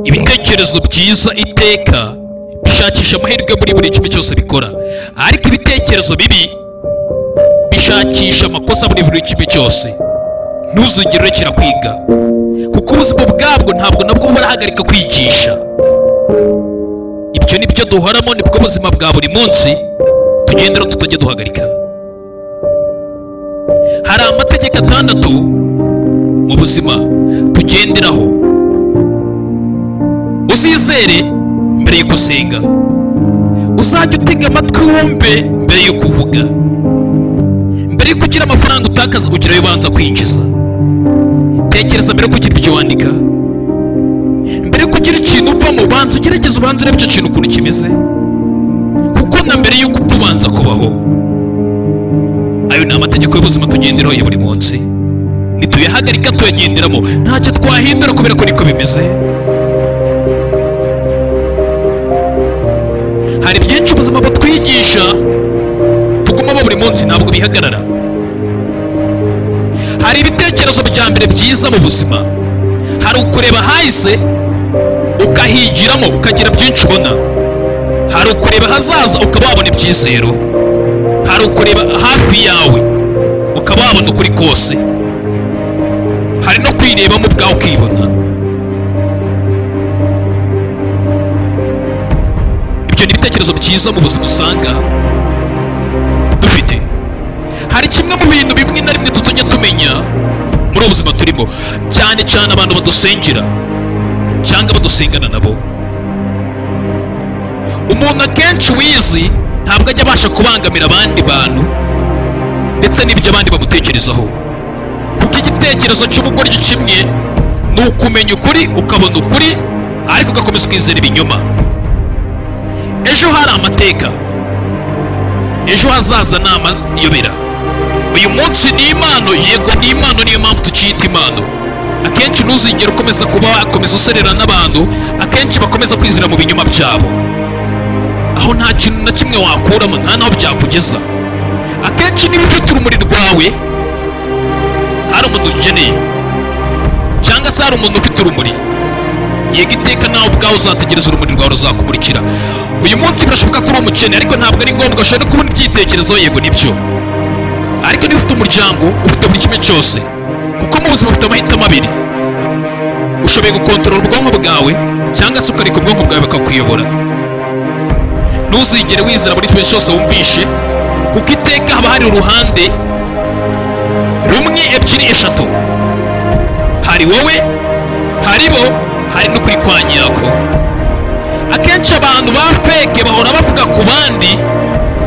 ibitekerezo byiza iteka bishakisha amahirwe muri buri kimwe cyose bikora ariko ibitekerezo bibi bishakisha amakosa muri buri kimwe cyose ntuzigere urekera kwiga kuko ubuzima bwabwo ntabwo nabwo burahagarika kwigisha ibyo ni byo duhoramo nibwo buzima bwa buri munsi tugendera tutajya duhagarika hari amategeko atandatu mu buzima tugenderaho uzizere mbere yo gusenga uzajya utega amatwi wumve mbere yo kuvuga mbere yo kugira amafaranga utakaza kugira ayo ubanza kwinjiza tekereza mbere yo kugira ibyo wandika mbere yo kugira ikintu uvamo banza ugerageze ubanza urebe icyo kintu ukuntu kimeze kuko na mbere y'uko upfa ubanza kubaho ayo ni amategeko y'ubuzima tugenderaho ya buri munsi nituyahagarika tuyagenderamo ntacyo twahindura kubera ko niko bimeze hari byinshi ubuzima butwigisha tugumamo buri munsi ntabwo bihagarara hari ibitekerezo bya mbere byiza mu buzima hari ukureba hahise ukahigiramo ukagira byinshi ubona hari ukureba hazaza ukaba wabona ibyizero hari ukureba hafi yawe ukaba wabona ukuri kose hari no kwirebamo ubwawe ukibona ibyo ni ibitekerezo byiza mu buzima usanga dufite hari kimwe mu bintu bimwe na rimwe tutujya tumenya muri ubu buzima turimo cyane cyane abantu badusengera cyangwa badusengana nabo umuntu akenshi wizi ntabwo ajya abasha kubangamira abandi bantu ndetse n'ibyo abandi bamutekerezaho kuko igitekerezo cy'ubugoryi kimwe ni ukumenya ukuri ukabona ukuri ariko ugakomeza ukizera ibinyoma ejo hari amateka ejo hazaza ni amayobera uyu munsi ni impano yego ni impano niyo mpamvu tukiyita impano akenshi ntuzigere ukomeza kuba wakomeza userera n'abantu akenshi bakomeza kwizera mu binyoma byabo aho nta kintu na kimwe wakuramo nta n'aho byakugeza akenshi niba ufite urumuri rwawe hari umuntu ukeneye cyangwa se hari umuntu ufite urumuri yega iteka nawe ubwawe uzategereza urumuri rwawe ruzakumurikira uyu munsi birashoboka ko uri umukene ariko ntabwo ari ngombwa ushobora kubona ibyitekerezo yego nibyo ariko niba ufite umuryango ufite buri kimwe cyose kuko mu buzima ufite amahitamo abiri ushoboye gukontorora ubwonko bwawe cyangwa se ukareka ubwonko bwawe bukakuyobora ntuzigere wizera buri kimwe cyose wumvishe kuko iteka haba hari uruhande rumwe ebyiri eshatu hari wowe hari bo hari n'ukuri kwa nyako akenshi abantu ba feke bahora bavuga ku bandi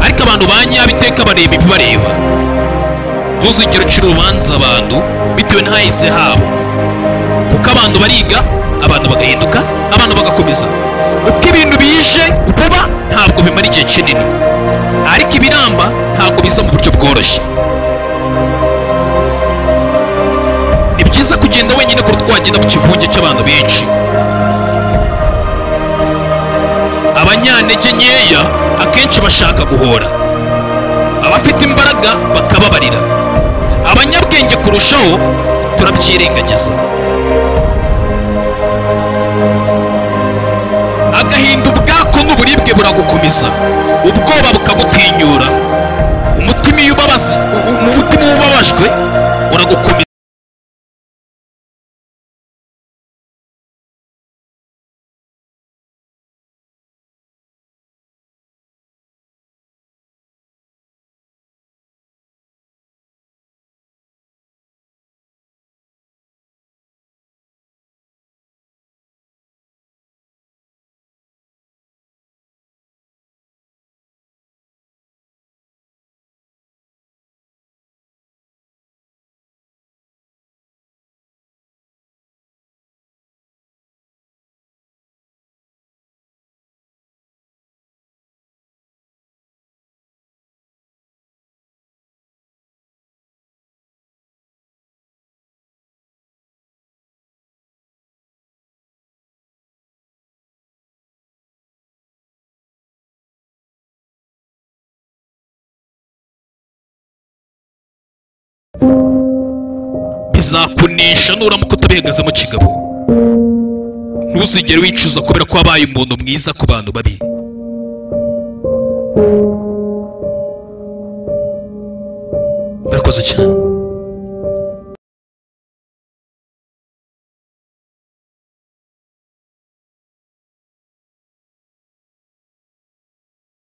ariko abantu ba nyabo iteka bareba ibibareba ntuzigere ucira urubanza abantu bitewe n'ahahise habo kuko abantu bariga abantu bagahinduka abantu bagakomeza uko ibintu bije vuba ntabwo bimara igihe kinini ariko ibiramba ntabwo biza mu buryo bworoshye ni byiza kugenda wenyine kuruta wagenda mu kivunge cy'abantu benshi abanyantege nkeya akenshi bashaka guhora abafite imbaraga bakababarira abanyabwenge kurushaho turabyirengagiza agahinda ubwako n'uburibwe buragukomeza ubwoba bukagutinyura umutima iyo ubabaza mu mutima iyo ubabajwe uragukomeza bizakunesha nuramuka utabihagazemo kigabo ntuzigere wicuza kubera ko wabaye umuntu mwiza ku bantu babi murakoze cyane